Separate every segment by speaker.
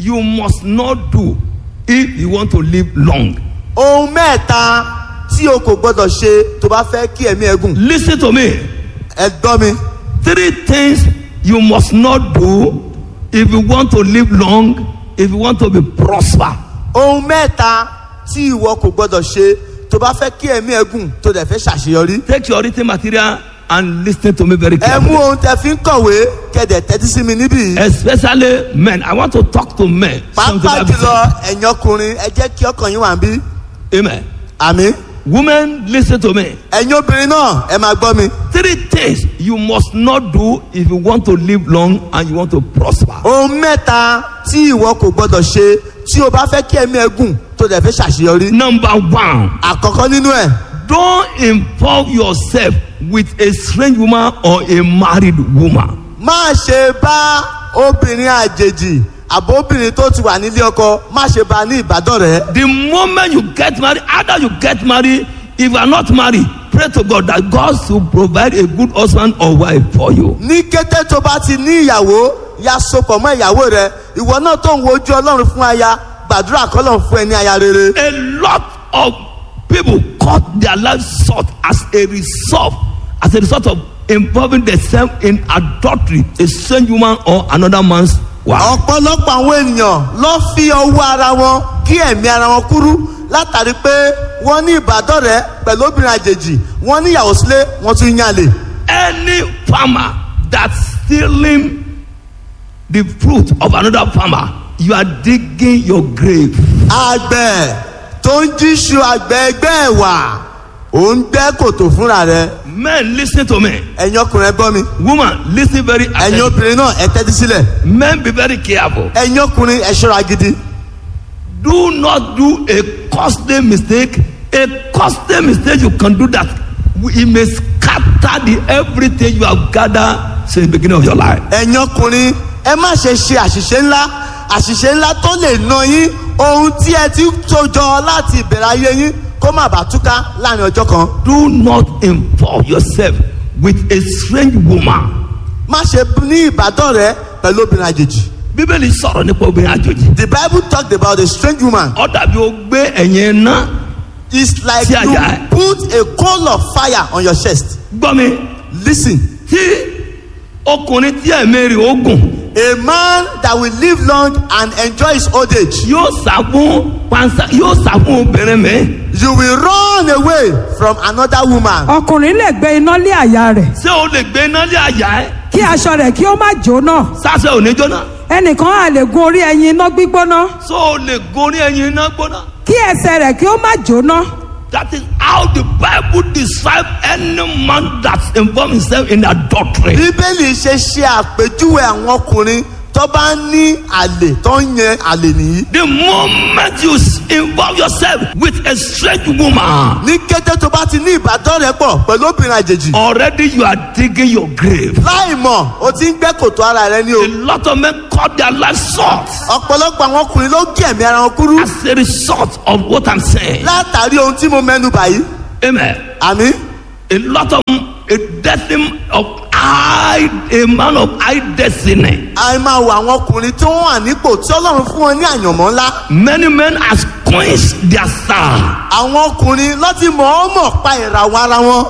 Speaker 1: you must not do if you want to live long.
Speaker 2: ohun mẹ́ta tí o kò gbọ́dọ̀ ṣe tó bá fẹ́ kí ẹ̀mí ẹ gùn
Speaker 1: Listen to me.
Speaker 2: ẹ gbọ́ mi
Speaker 1: Three things you must not do if you want to live long, if you want to be prosper.
Speaker 2: ohun mẹ́ta tí ìwọ kò gbọ́dọ̀ ṣe tó bá fẹ́ kí ẹ̀mí ẹ gùn tó dẹ̀ fẹ́ ṣàṣeyọrí
Speaker 1: Take your written material and listen to me very
Speaker 2: ẹ mú
Speaker 1: carefully.
Speaker 2: ohun tẹ fi ń kọ̀wé kẹ̀dẹ̀ tẹ́tí sí mi níbí yìí
Speaker 1: Especially men. I want to talk to men. Something
Speaker 2: pàápàá
Speaker 1: I've been
Speaker 2: jùlọ ẹ̀yin ọkùnrin ẹ jẹ́ kí ọkàn yín wà ń bí
Speaker 1: saying. Amen.
Speaker 2: àmì
Speaker 1: Women, listen to me.
Speaker 2: ẹ̀yin obìnrin náà ẹ máa gbọ́ mi
Speaker 1: Three things you must not do if you want to live long and you want to prosper.
Speaker 2: ohun mẹ́ta tí ìwọ kò gbọ́dọ̀ ṣe tí o bá fẹ́ kí ẹ̀mí ẹ gùn tó dẹ̀ fẹ́ ṣàṣeyọrí
Speaker 1: Number one,
Speaker 2: àkọ́kọ́ nínú ẹ̀
Speaker 1: don't involve yourself with a strange woman or a married woman.
Speaker 2: má ṣe bá obìnrin àjèjì àbóbìnrin tó ti wà nílé ọkọ má ṣe bá a ní ìbádọ́rẹ̀ẹ́
Speaker 1: The moment you get married, either you get married, if you are not married, pray to God that God should provide a good husband or wife for you.
Speaker 2: ní kété tó bá ti ní ìyàwó ya sopọ̀ mọ́ ìyàwó rẹ ìwọ náà tó ń wojú ọlọ́run fún aya gbàdúrà kọ́lọ̀ fún ẹ ní aya rere.
Speaker 1: A lot of people cut their lives short as a result, as a result of involving themselves in adultery, a strange woman or another man's wife.
Speaker 2: ọ̀pọ̀lọpọ̀ àwọn ènìyàn ló fi ọwọ́ ara wọn kí ẹ̀mí ara wọn kúrú látàrí pé wọ́n ní ìbádọ́rẹ̀ẹ́ pẹ̀lú obìnrin àjèjì wọ́n ní ìyàwó sílé wọ́n tún yàn lè.
Speaker 1: Any farmer that's stealing the fruit of another farmer, you are digging your grave.
Speaker 2: àgbẹ̀ tó ń jíṣu àgbẹ̀ ẹgbẹ́ ẹ̀ wà ò ń gbẹ́ kòtò fúnra rẹ̀
Speaker 1: Men, listen to me.
Speaker 2: ẹ̀yin ọkùnrin ẹ gbọ́ mi
Speaker 1: Woman, listen very
Speaker 2: ẹ̀yin
Speaker 1: attentively.
Speaker 2: obìnrin náà ẹ tẹ́tí sílẹ̀
Speaker 1: Men, be very careful.
Speaker 2: ẹ̀yin ọkùnrin ẹ ṣọ́ra gidi.
Speaker 1: Do not do a costly mistake. A costly mistake you can do that. It may scatter the everything you have gathered since the beginning of your life.
Speaker 2: ẹ̀yin ọkùnrin ẹ má ṣe ṣe àṣìṣe ńlá àṣìṣe ńlá tó lè na yín ohun tí ẹ ti tó jọ láti ìbẹ̀rẹ̀ ayé yín kó má bàa túká láàrin ọjọ́ kan.
Speaker 1: Do not involve yourself with a strange woman.
Speaker 2: má ṣe ní ìbádọ́rẹ̀ẹ́ pẹ̀lú obìnrin àjèjì.
Speaker 1: Bíbélì sọ̀rọ̀ nípa obìnrin àjòjì.
Speaker 2: the bible talked about a strange woman.
Speaker 1: Ó dàbí o gbé ẹ̀yìn iná.
Speaker 2: it's like
Speaker 1: Sí
Speaker 2: you
Speaker 1: àyà ẹ̀.
Speaker 2: put a coal of fire on your chest.
Speaker 1: Gbọ́ mi,
Speaker 2: lis ten
Speaker 1: tí ọkùnrin tí ẹ̀mí rẹ̀ ó gùn
Speaker 2: a man that will live long and enjoy his old age.
Speaker 1: yóò sá fún pansa yóò sá fún obìnrin mi.
Speaker 2: you will run away from another woman.
Speaker 3: ọkùnrin lè gbé iná lé àyà rẹ̀
Speaker 1: Ṣé o lè gbé iná lé àyà ẹ̀?
Speaker 3: kí aṣọ rẹ̀ kí ó má jóná
Speaker 1: Sásẹ̀ ò ní jóná.
Speaker 3: ẹnìkan á lè gun orí ẹyin iná gbígbóná
Speaker 1: so o lè gorí ẹyin iná gbóná.
Speaker 3: kí ẹsẹ̀ rẹ̀ kí ó má jóná
Speaker 1: that is how the bible describe any man that involve himself in adultery.
Speaker 2: bíbélì ṣe ṣe àpèjúwe àwọn ọkùnrin tó bá ní àlè tó ń yan àlè nìyí.
Speaker 1: the moment you s- involve yourself with a strange woman.
Speaker 2: ní kété tó bá ti ní ìbádọ́rẹ̀ẹ́ pọ̀ pẹ̀lú obìnrin àjèjì.
Speaker 1: already you are digging your grave.
Speaker 2: láì mọ̀ o ti ń gbẹ́ kòtò ara rẹ ní o.
Speaker 1: a lot of men cut their life short
Speaker 2: ọ̀pọ̀lọpọ̀ àwọn ọkùnrin ló gé ẹ̀mí ara wọn kúrú.
Speaker 1: as a result of what i'm saying.
Speaker 2: látàrí ohun tí mo mẹ́nu báyìí.
Speaker 1: amen.
Speaker 2: àmì
Speaker 1: a lot of a destiny of high a man of high destiny.
Speaker 2: àì máa wọ àwọn ọkùnrin tó wà nípò tí ọlọ́run fún wọn ní àyànmọ́ ńlá.
Speaker 1: many men has quenched their star.
Speaker 2: àwọn ọkùnrin lọ́tí mọ̀ọ́mọ̀ pa ìràwọ̀ ara wọn.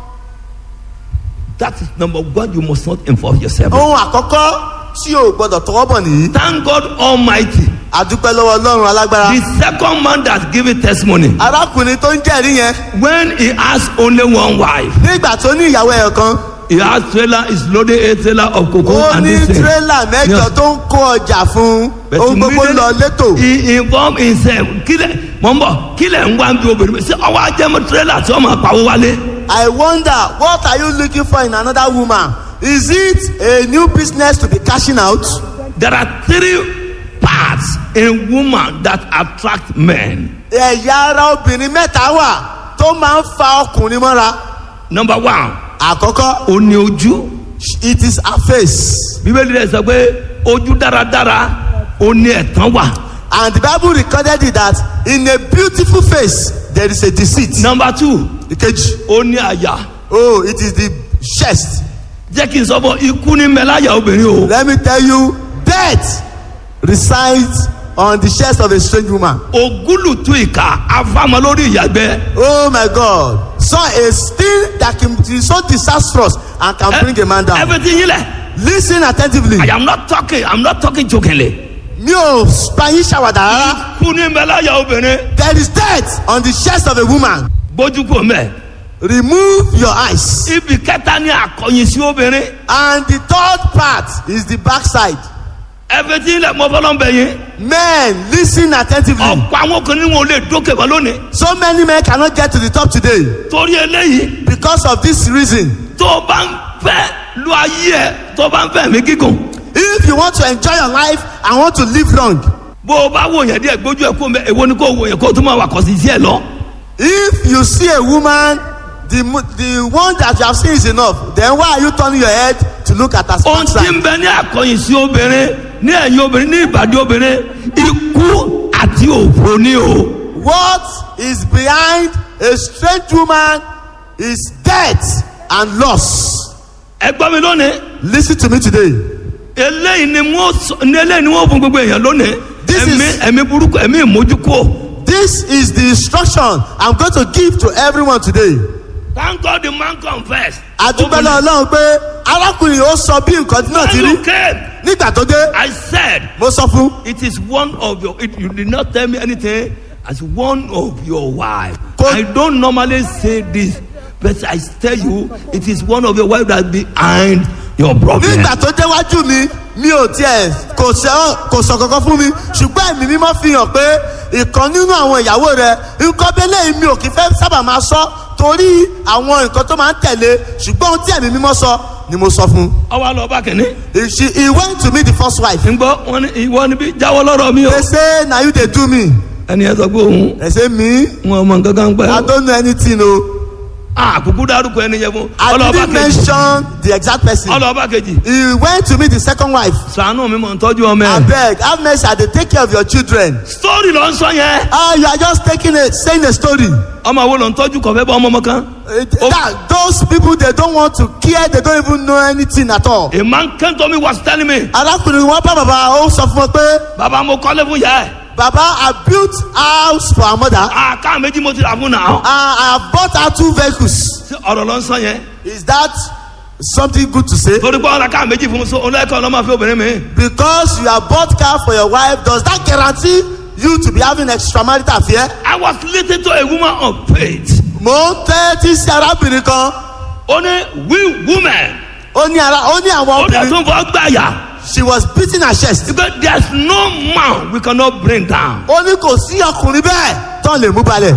Speaker 1: that is number one you must not involve yourself.
Speaker 2: ohun àkọ́kọ́ tí o gbọ́dọ̀ tọwọ́ bọ̀ nìyí.
Speaker 1: thank god almighty.
Speaker 2: àdúpẹ́ lọ́wọ́ ọlọ́run alágbára.
Speaker 1: the second man that give it testimony.
Speaker 2: arákùnrin tó ń jẹ́rìí yẹn
Speaker 1: when he has only one wife.
Speaker 2: nígbà tó ní ìyàwó ẹ̀yọ̀ kan
Speaker 1: he has trailer is loaded a trailer of cocoa
Speaker 2: ó
Speaker 1: and
Speaker 2: ní
Speaker 1: this thing.
Speaker 2: tírélà mẹ́jọ
Speaker 1: Yeah.
Speaker 2: tó ń kó ọjà fún
Speaker 1: But
Speaker 2: ohun gbogbo
Speaker 1: immediately
Speaker 2: lọ létò.
Speaker 1: he involve himself kílẹ̀ mọ̀ ń bọ̀ kílẹ̀ ń wá bí obìnrin mi ṣé ọwọ́ ajẹ́mú trailer tí wọ́n máa pawó wálé.
Speaker 2: I wonder what are you looking for in another woman? Is it a new business to be cashing out?
Speaker 1: there are three parts in woman that attract men.
Speaker 2: ẹ̀yà ara obìnrin mẹ́ta wà tó máa ń fa ọkùnrin mọ́ra.
Speaker 1: number one
Speaker 2: àkọ́kọ́
Speaker 1: ó ní ojú.
Speaker 2: it is her face
Speaker 1: bíbélì rẹ̀ sọ pé ojú dáradára ó ní ẹ̀tàn wà.
Speaker 2: and the bible recorded it that in a beautiful face there is a deceit.
Speaker 1: number two
Speaker 2: ìkejì
Speaker 1: ó ní àyà.
Speaker 2: oh it is the chest
Speaker 1: jẹ́ kí n sọ fún ọ, ikú ní mẹ́láyà obìnrin o.
Speaker 2: let me tell you death resides on the chest of a strange woman.
Speaker 1: ògúlùtù ìka afámọ lórí ìyàgbẹ́.
Speaker 2: Oh my God. So a thing that can be so disastrous and can bring a man down.
Speaker 1: everything yín lẹ̀.
Speaker 2: Listen attentively.
Speaker 1: I am not talking I am not talking jokingly.
Speaker 2: Mi ò bá yín ṣàwàdà rárá.
Speaker 1: kú ní mẹ́láyà obìnrin
Speaker 2: There is death on the chest of a woman.
Speaker 1: bójú kò mẹ́.
Speaker 2: Remove your eyes.
Speaker 1: ibi kẹta ní àkọyìn sí obìnrin.
Speaker 2: And the third part is the backside.
Speaker 1: everything lẹ̀ mọ́ fọlọ́ bẹ̀ yín.
Speaker 2: Men, listen attentively.
Speaker 1: ọ̀pọ̀ àwọn ọkùnrin wọn ò lè dókè mọ́ lónìí.
Speaker 2: So many men cannot get to the top today
Speaker 1: torí eléyìí
Speaker 2: because of this reason.
Speaker 1: tó o bá ń fẹ́ lu ayé ẹ̀ tó o bá ń fẹ́ mi gígùn.
Speaker 2: If you want to enjoy your life and want to live long,
Speaker 1: bó o bá wò yẹn díẹ̀ gbójú ẹ̀ kó mẹ́ èwo ni kó wò yẹn kó o tún máa wà kọ́ sí sí ẹ̀ lọ.
Speaker 2: if you see a woman, the mo- the one that you have seen is enough. Then why are you turning your head to look at her
Speaker 1: ohun tí
Speaker 2: backside?
Speaker 1: ń bẹ ní àkọyìn sí obìnrin ní ẹ̀yìn obìnrin ní ìbàdí obìnrin ikú àti òfò ni o.
Speaker 2: What is behind a strange woman is death and loss.
Speaker 1: ẹ gbọ́ mi lónìí
Speaker 2: Listen to me today.
Speaker 1: eléyìí ni wọ́n sọ ní eléyìí ni wọ́n fún gbogbo èèyàn lónìí
Speaker 2: This
Speaker 1: ẹ̀mí
Speaker 2: is-
Speaker 1: ẹ̀mí burúkú ẹ̀mí ìmójúkó.
Speaker 2: This is the instruction I'm going to give to everyone today.
Speaker 1: thank God the man confess.
Speaker 2: Adúgbẹ́lẹ́ Ọlọ́run pé arákùnrin yóò sọ bí nǹkan náà ti
Speaker 1: when
Speaker 2: rí.
Speaker 1: you came
Speaker 2: Nígbà tó dé,
Speaker 1: I said
Speaker 2: mo sọ fún.
Speaker 1: it is one of your it, you did not tell me anything as one of your wife.
Speaker 2: Ko-
Speaker 1: I don't normally say this but I tell you it is one of your wife that behind your problem.
Speaker 2: Nígbà tó déwájú mi, mi ò tiẹ̀ kò sọ kò sọ kankan fún mi. Ṣùgbọ́n ẹ̀mí mímọ́ fi hàn pé ìkan nínú àwọn ìyàwó rẹ̀ nǹkan bẹ́lẹ̀ mi ò kì í fẹ́ sábà máa sọ torí àwọn nǹkan tó máa ń tẹ̀lé ṣùgbọ́n ohun tí ẹ̀mí mímọ́ sọ ni mo sọ fún.
Speaker 1: ọwọ́ àlọ́ ọba kìíní.
Speaker 2: He- She he went to meet the first wife.
Speaker 1: ń gbọ́ wọn ní ìwọ níbi jáwọ́ lọ́rọ̀ mi o.
Speaker 2: They say na you dey do me.
Speaker 1: ẹni ẹ sọ pé òun
Speaker 2: They say me
Speaker 1: wọn ọmọ nǹkan kan
Speaker 2: I
Speaker 1: pẹ́.
Speaker 2: don't know anything o.
Speaker 1: àkùkù dárúkọ ẹni yẹn fún.
Speaker 2: I
Speaker 1: ọlọ́ọ̀bá
Speaker 2: didn't
Speaker 1: kejì
Speaker 2: mention the exact person.
Speaker 1: ọlọ́ọ̀bá kejì
Speaker 2: He went to meet the second wife.
Speaker 1: sànú mi mọ̀ ń tọ́jú ọmọ ẹ̀.
Speaker 2: Abeg, have mercy, I dey take care of your children.
Speaker 1: sítórì ló ń sọ yẹn.
Speaker 2: Ah, you are just taking a saying a story.
Speaker 1: ọmọ wo ló ń tọ́jú kọ̀fẹ́ bá ọmọ ọmọ kan.
Speaker 2: Uh, that, those people they don't want to care, they don't even know anything at all.
Speaker 1: a man came to me was telling me
Speaker 2: Arákùnrin wọn bá bàbá ó sọ fún wọn pé
Speaker 1: bàbá mo kọ́lé fún yẹ.
Speaker 2: bàbá I built house for her mother and
Speaker 1: àká méjì mo ti rà fún náà.
Speaker 2: I have bought her two vehicles.
Speaker 1: ṣé ọ̀rọ̀ ló ń sọ yẹn.
Speaker 2: Is that something good to say?
Speaker 1: torí pé ọ̀rọ̀ ká méjì fún mi so olóòkè ọlọ́mọ fi obìnrin mi.
Speaker 2: Because you have bought car for your wife, does that guarantee you to be having extramarital affair?
Speaker 1: I was listening to a woman of faith.
Speaker 2: Mo ń tẹ́tí sí arábìnrin kan.
Speaker 1: ó ní we women
Speaker 2: Ó ní ara ó ní
Speaker 1: ó
Speaker 2: àwọn
Speaker 1: dẹ̀
Speaker 2: obìnrin.
Speaker 1: tún fọ́ gbàyà.
Speaker 2: She was beating her chest.
Speaker 1: because there is no man we cannot bring down.
Speaker 2: Ó ní kò sí ọkùnrin bẹ́ẹ̀ tán lè mú balẹ̀.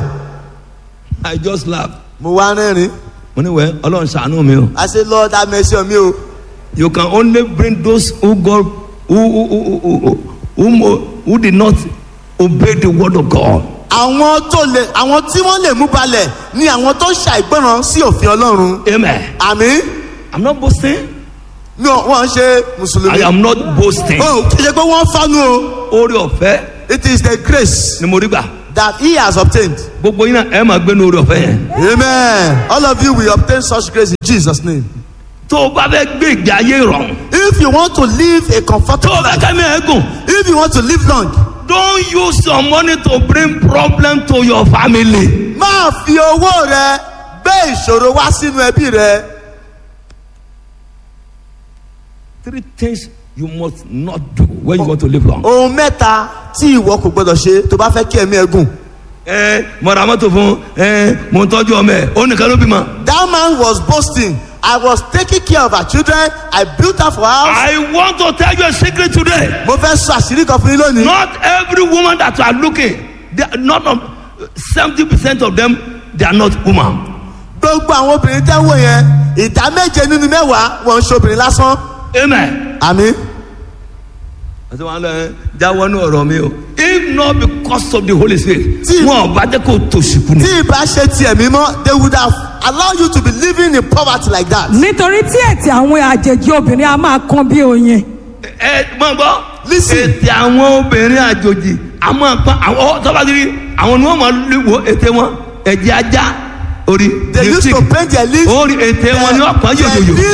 Speaker 1: I just laugh.
Speaker 2: Mo wá rẹ́rìn.
Speaker 1: mo ní wẹ́ ọlọ́run ṣàánú mi o.
Speaker 2: I say Lord have mercy on me o.
Speaker 1: you can only bring those who God who who who who who, who, who did not obey the word of God.
Speaker 2: Àwọn tó lè àwọn tí wọ́n lè mú balẹ̀ ni àwọn tó ṣàìgbọràn sí òfin Ọlọ́run.
Speaker 1: amen.
Speaker 2: Àmì
Speaker 1: I'm not boasting.
Speaker 2: mi ò wọ́n ṣe
Speaker 1: I
Speaker 2: Mùsùlùmí.
Speaker 1: am not boasting.
Speaker 2: O kì í ṣe pé wọ́n fánú o.
Speaker 1: orí ọ̀fẹ́
Speaker 2: It is the grace
Speaker 1: ni mo rí gbà.
Speaker 2: that he has obtained.
Speaker 1: gbogbo yín náà ẹ máa gbé ní orí ọ̀fẹ́ yẹn.
Speaker 2: Amen. All of you will obtain such grace in Jesus' name.
Speaker 1: tó o bá fẹ́ gbé ìgbé ayé rọrùn.
Speaker 2: If you want to live a
Speaker 1: tó
Speaker 2: comfortable
Speaker 1: o bá
Speaker 2: life,
Speaker 1: kẹ́mi ẹ̀ gùn.
Speaker 2: if you want to live long,
Speaker 1: don't use your money to bring problem to your family.
Speaker 2: máa fi owó rẹ gbé ìṣòro wá sínú ẹbí rẹ.
Speaker 1: three things you must not do when you want to live long.
Speaker 2: Ohun mẹ́ta tí ìwọ kò gbọdọ̀ ṣe tó bá fẹ́ kí ẹ̀mí ẹ gùn.
Speaker 1: ẹ mo ra mọ́tò fún ẹ mo ń tọ́jú ọmọ ẹ ó nìkan ló bímọ.
Speaker 2: That man was boasting. I was taking care of her children. I built her for house.
Speaker 1: I want to tell you a secret today.
Speaker 2: Mo fẹ́ sọ àṣírí kan fún yín lónìí.
Speaker 1: Not every woman that you are looking, they are not seventy percent of them they are not woman.
Speaker 2: Gbogbo àwọn obìnrin tẹ́ wò yẹn, ìdá méje nínú mẹ́wàá wọ́n ń ṣe obìnrin lásán.
Speaker 1: Amen.
Speaker 2: Àmì.
Speaker 1: àti wọn lọ ẹ jáwọ́ ní ọ̀rọ̀ mi o. if not because of the holy spirit
Speaker 2: Tí-
Speaker 1: wọn ò bá jẹ́ kó tòṣìkù ni.
Speaker 2: Tí ìbá ṣe tiẹ̀ mímọ́, they would have allowed you to be living in poverty like that.
Speaker 3: nítorí tí ẹ̀tì àwọn àjèjì obìnrin a máa kan bí oyin
Speaker 1: ẹ mọ gbọ́.
Speaker 2: Listen.
Speaker 1: ètè àwọn obìnrin àjòjì àmọ́ pa àwọn tọ́ba ti rí àwọn ni wọ́n máa lè wo ètè wọn ẹ̀jẹ̀ ajá orí
Speaker 2: They used to
Speaker 1: lipstick.
Speaker 2: paint their lips.
Speaker 1: orí ètè wọn ni wọ́n pọ́n
Speaker 2: Their
Speaker 1: yòyòyò.
Speaker 2: lips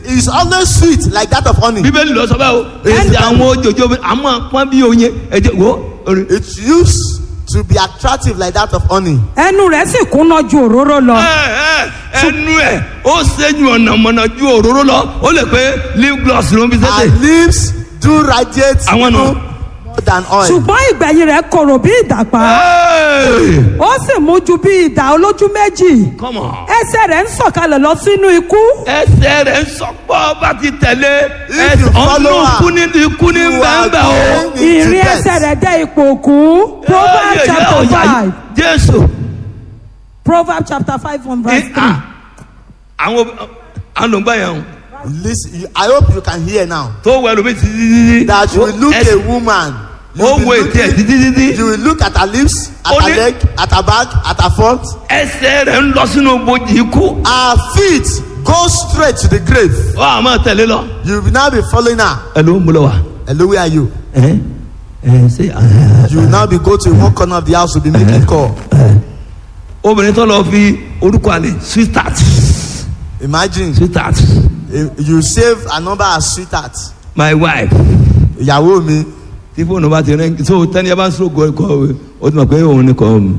Speaker 2: is always sweet like that of honey.
Speaker 1: bíbélì lọ sọ bẹ́ẹ̀ o èsì àwọn òjòjò àmọ́ pọ́n bí oyin ẹ̀jẹ̀ wo orin.
Speaker 2: It used to be attractive like that of honey.
Speaker 3: ẹnu rẹ̀ sì kúnná ju òróró lọ.
Speaker 1: ẹ ẹ ẹnu ẹ ó ṣẹ́jú ọ̀nà mọ̀nà ju òróró lọ ó lè pé lip gloss ló ń fi
Speaker 2: Her
Speaker 1: sẹ́sẹ̀.
Speaker 2: lips do radiate
Speaker 1: Àwọn nù.
Speaker 2: even more than oil.
Speaker 3: ṣùgbọ́n ìgbẹ̀yìn rẹ̀ korò bí ìdàpá.
Speaker 1: Hey!
Speaker 3: ó sì mú ju bí ìdà olójú méjì.
Speaker 1: Come on.
Speaker 3: ẹsẹ̀ rẹ̀ ń sọ̀kalẹ̀ lọ sínú ikú.
Speaker 1: ẹsẹ̀ rẹ̀ ń sọpọ̀ bá ti tẹ̀lé
Speaker 2: If you
Speaker 1: ọ̀nà
Speaker 2: follow her,
Speaker 1: ikú ní ikú ní
Speaker 2: you are
Speaker 1: bẹ́ẹ̀ o.
Speaker 2: going into
Speaker 3: ìrìn
Speaker 2: death.
Speaker 3: ẹsẹ̀ rẹ̀ dé ipò òkú. proverbs
Speaker 1: Ẹ,
Speaker 3: chapter
Speaker 1: ọ̀yà yìí.
Speaker 3: five.
Speaker 1: Jésù.
Speaker 3: proverbs chapter five from verse
Speaker 1: Ẹ,
Speaker 3: three.
Speaker 1: ah, àwọn àwọn ló ń gbà yẹn o
Speaker 2: Listen, you- I hope you can hear now
Speaker 1: tó wẹ̀ lómi ti dídí.
Speaker 2: that you will look a woman. You
Speaker 1: ó
Speaker 2: will
Speaker 1: wo
Speaker 2: look
Speaker 1: ètí ẹ̀
Speaker 2: it-
Speaker 1: dídí dídí.
Speaker 2: You will look at her lips, at
Speaker 1: Ó
Speaker 2: her
Speaker 1: ní-
Speaker 2: leg, at her back, at her front.
Speaker 1: ẹsẹ̀ rẹ̀ ń lọ sínú bojì ikú.
Speaker 2: Her feet go straight to the grave.
Speaker 1: ó àmọ́ tẹ̀lé lọ.
Speaker 2: You will now be following her.
Speaker 1: ẹ ló ń bolo wa.
Speaker 2: Hello, where are you?
Speaker 1: ẹ ẹ ṣe
Speaker 2: You will now be go to one corner of the house to be making call.
Speaker 1: obìnrin tó lọ fi orúkọ àlè sweetheart
Speaker 2: Imagine
Speaker 1: sweetheart
Speaker 2: eh, you save a number as sweetheart.
Speaker 1: my wife
Speaker 2: Ìyàwó mi.
Speaker 1: tí fóònù bá ti rẹ so tẹni ẹ bá ń sọ kọ kọ o ti mọ pé òun ni kọ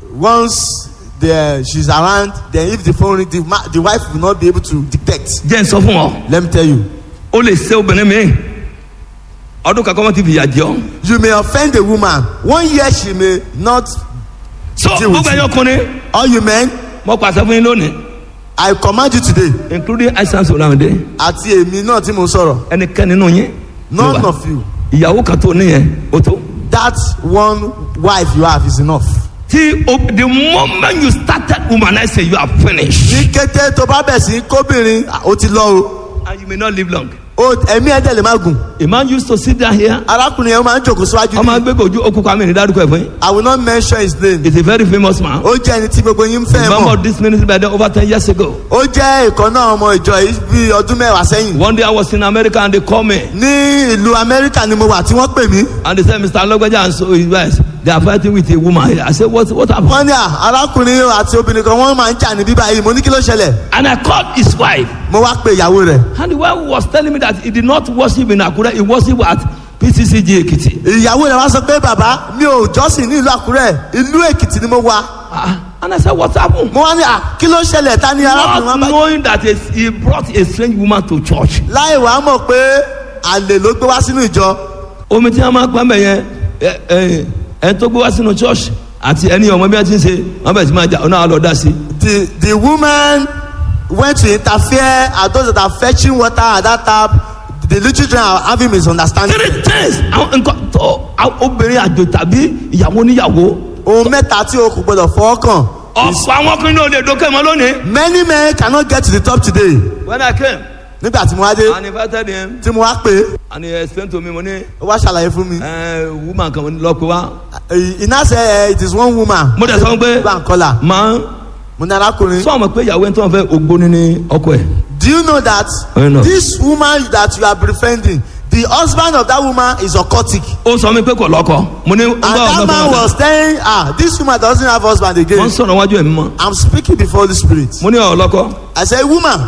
Speaker 2: Once the, she's around, then if the phone ring, the, ma- the wife will not be able to detect.
Speaker 1: jẹ́ ń sọ fún ọ
Speaker 2: Let me tell you.
Speaker 1: o lè ṣe obìnrin mi ọdún kankan wọn ti fìyà jẹ ọ
Speaker 2: You may offend a woman. One year she may not.
Speaker 1: so
Speaker 2: Deal with
Speaker 1: gbogbo
Speaker 2: you.
Speaker 1: ẹyọ ọkùnrin
Speaker 2: All you men,
Speaker 1: mo pàṣẹ fún yín lónìí
Speaker 2: I command you today.
Speaker 1: including aisan solamide
Speaker 2: Àti èmi náà tí mo sọ̀rọ̀.
Speaker 1: ẹnikẹ́ni nínú yín
Speaker 2: None of you.
Speaker 1: ìyàwó kan tó níyẹn o tó
Speaker 2: That one wife you have is enough.
Speaker 1: tí o the moment you started humanizing you are finished
Speaker 2: Ní kété tó bá bẹ̀ sí kóbìnrin, ó ti lọ o.
Speaker 1: and you may not live long
Speaker 2: O ẹ̀mí ẹ̀dẹ̀ lè má gùn.
Speaker 1: a man used to sit down here
Speaker 2: Arákùnrin yẹn ó máa ń jòkó síwájú
Speaker 1: ọmọ
Speaker 2: ní.
Speaker 1: agbègbè ojú okùnkùn àmì ìdádúkọ ẹ̀ fún yín
Speaker 2: I will not mention his name.
Speaker 1: he is a very famous man
Speaker 2: Ó jẹ́ ẹni tí gbogbo yín ń fẹ́
Speaker 1: member
Speaker 2: mọ̀.
Speaker 1: of this ministry by then over ten years ago
Speaker 2: Ó jẹ́ ìkan náà ọmọ ìjọ yìí bí ọdún mẹ́wàá sẹ́yìn.
Speaker 1: one day I was in America and they call me
Speaker 2: Ní ìlú Amẹ́ríkà ni mo wà tí wọ́n pè mí.
Speaker 1: and they said Mr. Alogbaja and so his wife they are fighting with a woman here I said what what happened
Speaker 2: Wọ́n ní à arákùnrin àti obìnrin kan wọ́n máa ń jà ní bíbá yìí. Mo ní kí ló ṣẹlẹ̀?
Speaker 1: and I called his wife
Speaker 2: Mo wá pe ìyàwó rẹ̀.
Speaker 1: and the wife was telling me that he did not worship in Akure he worship at PCCG Ekiti
Speaker 2: Ìyàwó rẹ̀ wá sọ pé bàbá mi ò jọ́sìn ní ìlú Àkúrẹ́. Ìlú Èkìtì ni mo wà.
Speaker 1: ah and I said what happened
Speaker 2: Mo wá ní à kí ló ṣẹlẹ̀ ta ni arákùnrin
Speaker 1: not
Speaker 2: wọn bá.
Speaker 1: knowing that a, he brought a strange woman to church
Speaker 2: Láì wá mọ̀ pé àlè ló gbé wá sínú ìjọ.
Speaker 1: omi tí wọn máa pa mẹ yẹn ẹ ẹ ẹ tó gbé wá sínú church àti ẹni ọmọ bí wọn ti ń ṣe wọn bẹ̀rẹ̀ sí máa jà ọ náà lọ dá sí
Speaker 2: The the woman went to interfere and those that are fetching water at that tap the little children are having misunderstanding.
Speaker 1: three times àwọn nǹkan tó àwọn obìnrin àjò tàbí ìyàwó níyàwó
Speaker 2: ohun mẹ́ta tí o kò gbọdọ̀ fọwọ́ kàn.
Speaker 1: ọ̀pọ̀ àwọn ọkùnrin náà lè dókè mọ́ lónìí.
Speaker 2: many men cannot get to the top today.
Speaker 1: when I came
Speaker 2: nígbà tí mo wá dé
Speaker 1: and invited him
Speaker 2: tí mo wá pé
Speaker 1: and he explained to me mo ní
Speaker 2: ó wá ṣàlàyé fún mi.
Speaker 1: ẹ woman kan lọ pé wá
Speaker 2: he now say eh, it is one woman.
Speaker 1: mo dẹ̀ sọ pé
Speaker 2: go and call her.
Speaker 1: máa
Speaker 2: mo ní arákùnrin.
Speaker 1: sọ ọmọ pé ìyàwó ẹni tó ń fẹ́ ògbóni ní ọkọ ẹ̀
Speaker 2: do you know that
Speaker 1: I know.
Speaker 2: this woman that you are befriending the husband of that woman is occultic.
Speaker 1: ó sọ mi pé kò lọ́kọ mo ní
Speaker 2: and that man was telling her this woman doesn't have husband
Speaker 1: wọ́n
Speaker 2: again.
Speaker 1: sọ̀rọ̀ wájú ẹ̀mí mọ́
Speaker 2: i'm speaking before the spirit.
Speaker 1: mo ní ọ̀ lọ́kọ
Speaker 2: I say woman